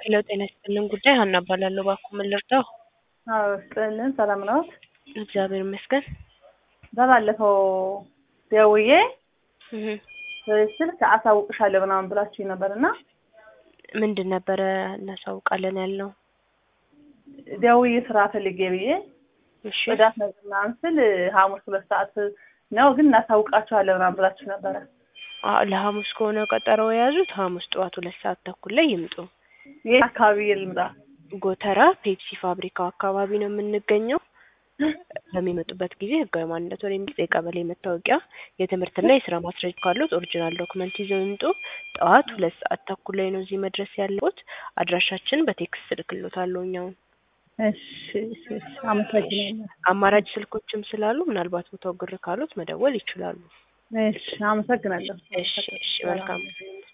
ሄሎ ጤና ይስጥልን ጉዳይ ሀና እባላለሁ። እባክዎ ምን ልርዳው? አዎ ስጥልን ሰላም ነዎት? እግዚአብሔር ይመስገን። በባለፈው ደውዬ እህ ስልክ አሳውቅሻለሁ ምናምን ብላችሁኝ ነበር እና ምንድን ነበረ እናሳውቃለን ያልነው? ደውዬ ስራ ፈልጌ ብዬ እሺ ጽዳት ነገር ምናምን ስል ሐሙስ ሁለት ሰዓት ነው ግን እናሳውቃችኋለን ምናምን ብላችሁ ነበረ። አ- ለሐሙስ ከሆነ ቀጠሮ የያዙት ሐሙስ ጠዋት ሁለት ሰዓት ተኩል ላይ ይምጡ። ይህ አካባቢ ልምጣ? ጎተራ ፔፕሲ ፋብሪካው አካባቢ ነው የምንገኘው። በሚመጡበት ጊዜ ህጋዊ ማንነት ወይም የቀበሌ መታወቂያ፣ የትምህርትና የስራ ማስረጃ ካሉት ኦሪጂናል ዶክመንት ይዘው ይምጡ። ጠዋት ሁለት ሰዓት ተኩል ላይ ነው እዚህ መድረስ ያለቦት። አድራሻችን በቴክስት እልክልዎታለሁ እኛውን እሺ እሺ እሺ አመሰግናለሁ። አማራጭ ስልኮችም ስላሉ ምናልባት ቦታው ግር ካሉት መደወል ይችላሉ። እሺ አመሰግናለሁ። እሺ እሺ መልካም